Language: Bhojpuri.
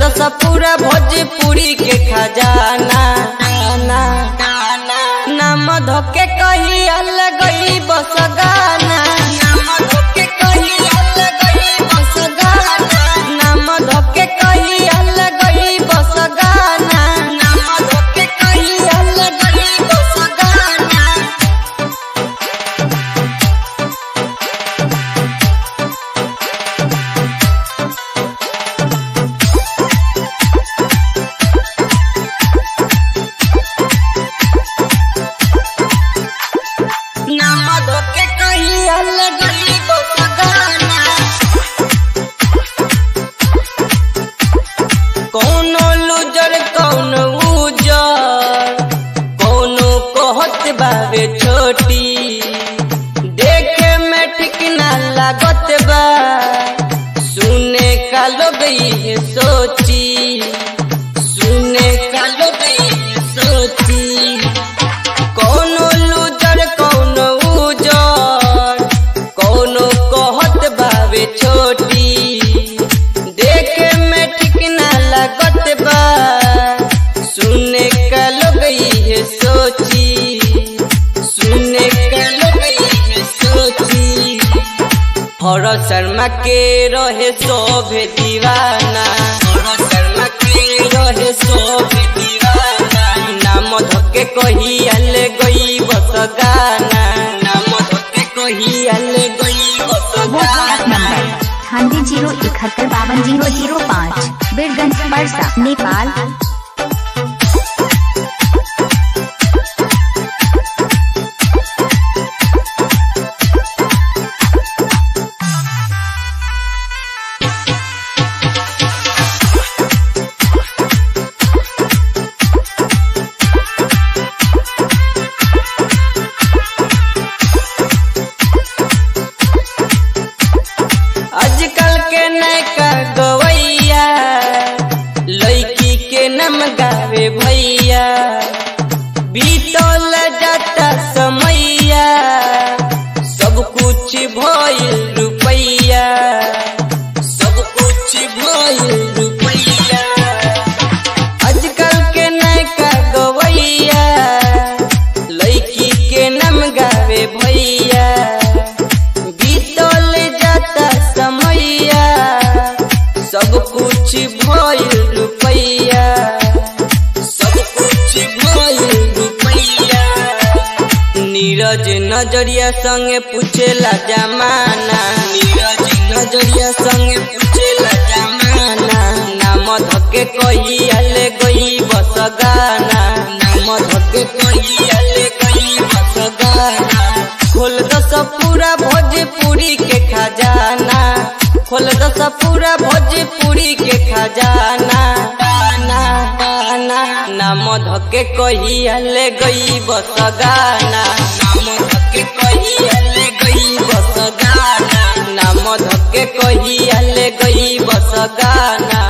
दस पूरा भोजपुरी के खजाना ना नाम धोके कही अलगई बस गाना नाम धोके कही अलगई बस गाना नाम धोके कही अलगई बस गाना नाम धोके कही अलगई बस गाना नाम धोके कही अलगई बस गाना कौनो लूजर कौनो उजर कौनो कहत बावे छोटी देखे में ठीक ना लागत बा सुने का लोग ये सोची सुने का लोग ये सोची कौनो लूजर कौनो उजर कौनो कहत बावे छोटी देखे में ठीक ना लागत बा सुने का लोग ये सोची सुने का लोग ये सोची हर शर्मा के रहे शोभे दीवाना हर शर्मा के रहे शोभे दीवाना नाम धोके कही अले गई बस गाना नाम धोके कही अले गई बस व्हाट्सएप गाना नंबर अठानवे जीरो इकहत्तर बावन जीरो जीरो पाँच बीरगंज परसा नेपाल आजकल के नैका गवैया लड़की के नम गावे भैया बीतल जाता समैया सब कुछ भइल रुपैया सब कुछ भइल रुपैया आजकल के नैका गवैया लड़की के नम गावे भैया बीतल जाता समैया सब कुछ भइल रुपैया सब कुछ भइल रुपैया नीरज नजरिया संगे पूछेला जमाना नीरज नजरिया संगे पूछेला जमाना नाम धके कही अले गई बस गाना नाम धके कही अले गई बस गाना खोल दस पूरा भोजपुरी के खजाना खोल दस पूरा भोजपुरी के खजाना गाना गाना नाम धके कही अले गई बस गाना नाम धके कही अले गई बस गाना नाम धके कही अले गई बस गाना